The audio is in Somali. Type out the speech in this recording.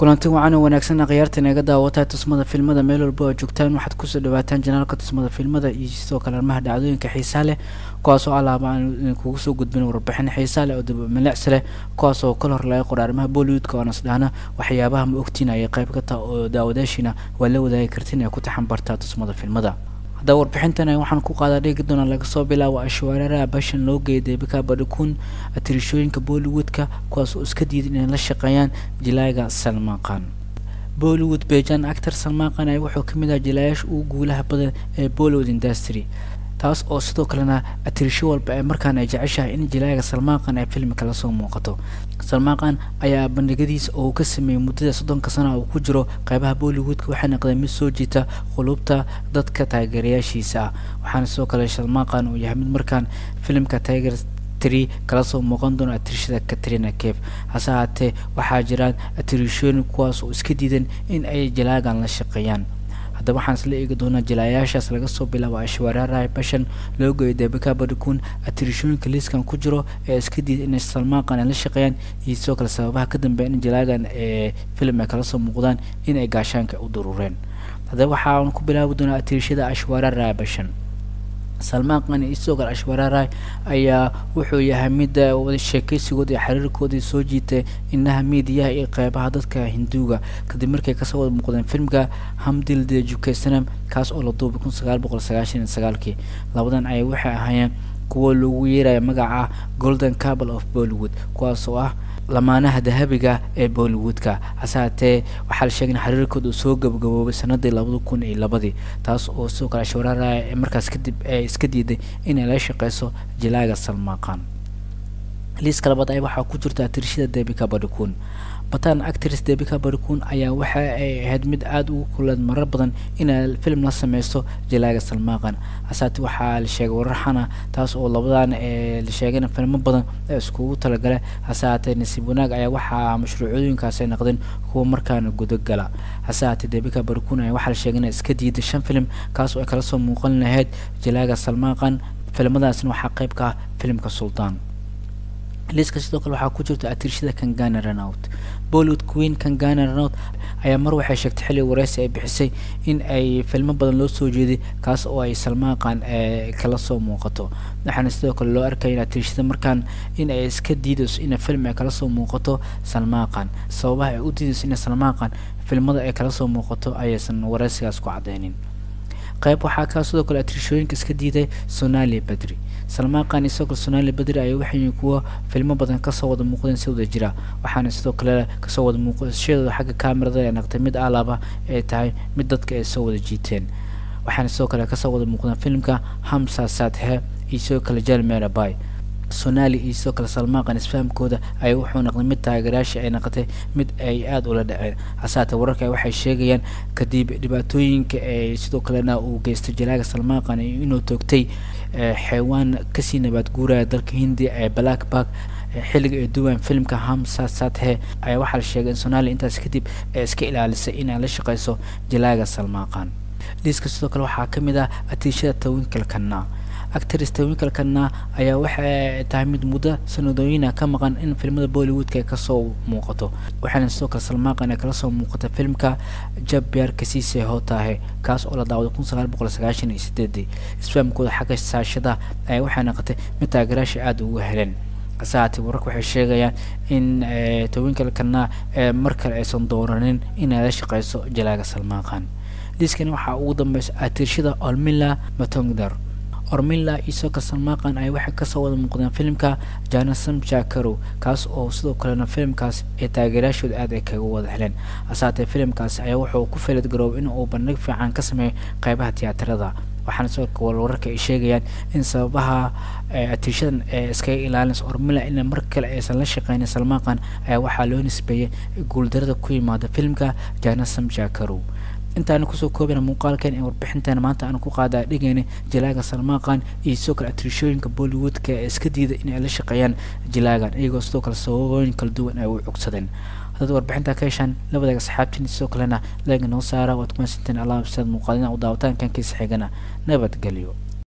kulanti wacan oo wanaagsan khiyaarta inaga daawataa tusmada filmada meel walba oo joogtaan waxaad kusoo dhawaataan janaalka tusmada filmada iyo sidoo kale arrimaha dhacdooyinka xiisaa leh kuwaasoo alaaba aan idinkugu soo gudbin warbixin xiisaa leh oo dabamilics leh kuwaas oo kal hor laga qora arrimaha bollywoodka oo nasdhahna waxyaabaha ma ogtiin ayay qayb ka taha oo daawadaashiina waa la wadaagi kartiin ay ku taxanbartaa tusmada filmada haddaba warbixintan waxaan ku qaadaa dhigi doonaa laga soo bilaabo ashwaararaha bashan loo geeyay deebika badhikuun atirishooyinka bollywoodka kuwaas oo iska diiday inay la shaqeeyaan jilaaga salmaan khan bollywood bejan actor salmaan khan ayaa wuxuu ka mid ahaa jilaayaasha ugu guulaha badan ee bollywood industry taas oo sidoo kalena atirisho walba ee markaan ay jeceshahay in jilaaga salmaan khan ay filmika lasoo muuqato salmaan khan ayaa bandhigadiisa oo ka sameeyey muddada soddonka sana uu ku jiro qeybaha bollywoodka waxay noqdeen mid soo jiita qulubta dadka taageerayaashiisa ah waxaana sidoo kale salmaan khan uu yahay mid markaan filimka tiger tri kala soo muuqan doono atirishada katrina cave hase haatee waxaa jiraan atirishooyin kuwaas oo iska diidan in ay jilaagan la shaqeeyaan haddaba waxaan isla eegi doonaa jilaayaashaas laga soo bilaabo ashwaaraaraha bashan loo geeyo debika badhikuun atirishooyinka liiskan ku jiro ee iska diida inay salmaan khan ay la shaqeeyaan iyo sidoo kale sababaha ka dambeeya in jilaagan ee filim ay kala soo muuqdaan in ay gaashaanka u durureen haddaba waxaan ku bilaabi doonaa atirishada ashwaaraaraha bashan salmaan khan iyo sidoo kale ashwaaraaraay ayaa wuxuu yahay midda sheekaysigooda iyo xiriirkoodii soo jiitay inaha miidiyaha iyo qeybaha dadka hinduuga kadib markay kasoo wada muuqdeen filmka hamdil de jukesanam kaas oo la duubay kun sagaal boqol sagaashan iyo sagaalkii labadan ayay waxay ahaayeen kuwo lagu yeeraya magaca golden cable of bollywood kuwaas oo ah lamaanaha dahabiga ee bollywoodka hase haatee waxaa la sheegay in xiriirkooda uu soo gabagaboobay sanadii labada kun iyo labadii taas oo sidoo kale ashwaraaraya markaas kadib ee iska diiday inay la shaqeyso jilaaga salmaan khan liiska labaad ay waxaa ku jirta atirishada debika badhikuun batan actress debika badhikuun ayaa waxa ay ahayd mid aada ugu kuleed marar badan inay film la sameysto jilaaga salmaan khan hasaate waxaa la sheegay wararxana taas oo labadan ee la sheegayna filmo badan ee iskugu talagala hase haatee nasiib wanaag ayaa waxaa mashruucooyinkaas ay noqdeen kuwa markaana gudagala hase haatee debika badhikuun ayaa waxaa la sheegay inay iska diiday shan film kaas oo ay kala soo muuqan lahayd jilaaga salmaan khan filmadaasna waxaa qayb ka ah filimka sultaan liiska sidoo kale waxaa ku jirta atirishada kangana ranout bollywood queen kangana ranout ayaa mar waxay sheegtay xilli wareysi ay bixisay in ay filmo badan loo soo jeeday kaas oo ay salmaan khan ee kala soo muuqato waxaana sidoo kale loo arkaya in atirishada markaan in ay iska diidayso in film ay kala soo muuqato salmaan khan sababaha ay u diidayso in salmaan khan filmada ay kala soo muuqato ayaysan wareysigaas ku cadeynin qayb waxaa kaa sidoo kale atirishooyinka iska diiday sonali badri salmaan khan isoo kale sonali badri ayaa waxay kuwa filmo badan kasoo wada muuqdeen si wada jira waxaana sidoo kale kasoo wada muuqashadooda xagga kamerada ay naqtay mid alaba ay tahay mid dadka ay soo wada jiiteen waxaana sidoo kale kasoo wada muuqdeen filimka hamsa sadhe iyo sidoo kale jalmerabay sonali iyo sidoo kale salmaan khan isfahamkooda ay wuxuu noqday mid taageerayaasha ay noqotay mid ay aada ula dhaceen hasaate wararka waxay sheegayaan kadib dhibaatooyinka ee sidoo kalena uu geystay jalaaga salmaan khan inuu toogtay xeewaan kasii nabaad guuraya dalka hindiya ee black bark xilliga ay duwaan filmka hamsa sadhe ayaa waxaa la sheegay in sonali intaas kadib ee iska ilaalisay inay la shaqeyso jalaaga salmaan khan liiska sidoo kale waxaa ka mid ah atiishada tawinkalkana actress tawinkalkana ayaa waxay tahay mid muddo sanadooyina ka maqan in filmada bollywoodka ay kasoo muuqato waxaana sidoo kale salmaan khan ay kala soo muuqata filmka jabyaar kasiise hotahe kaas oo la daawaday kun sagaal boqol sagaashan iyo sideedii isfahamkooda xagga saashada ayaa waxay noqotay mid taageeraasha aada ugu heleen hase haatee wararka waxay sheegayaan in tawinkalkana mar kale aysan dooranin inay la shaqeyso jalaaga salmaan khan liiskani waxaa ugu dambeysa atirshada olmila matongdar ormila iyo soka salmaan khan ay waxay kasoo wada muuqdeen filimka janasam jakarow kaas oo sidoo kalena filimkaas ee taageerayaashooda aada ay kaga wada heleen hasaatee filimkaas ayaa wuxuu ku felad garoobay in uu bandhig fiican ka sameeyo qeybaha tiyaatarada waxaana sidoo kale wararka ay sheegayaan in sababaha atiishadan ee iskaga ilaalinaysa ormila in mar kale aysan la shaqeynin salmaan khan ayaa waxaa loo nisbeeyay guuldarada ku yimaada filimka janasam jakarow intaana kusoo koobana muuqaalkan ee warbixintan maanta aan ku qaadaa dhigayna jalaaga salmaan khan iyo sidoo kale atirishooyinka bollywoodka ee iska diida in ay la shaqeeyaan jalaagan iyagoo sidoo kale sababooyin kala duwan ay u cugsadeen haddaad warbixinta ka heshaan la wadaaga saxaabtiin sidoo kalena leega noo saara waad kumasanteen allah absaad muuqaalina u daawataankan kiisa xigana nabadgelyo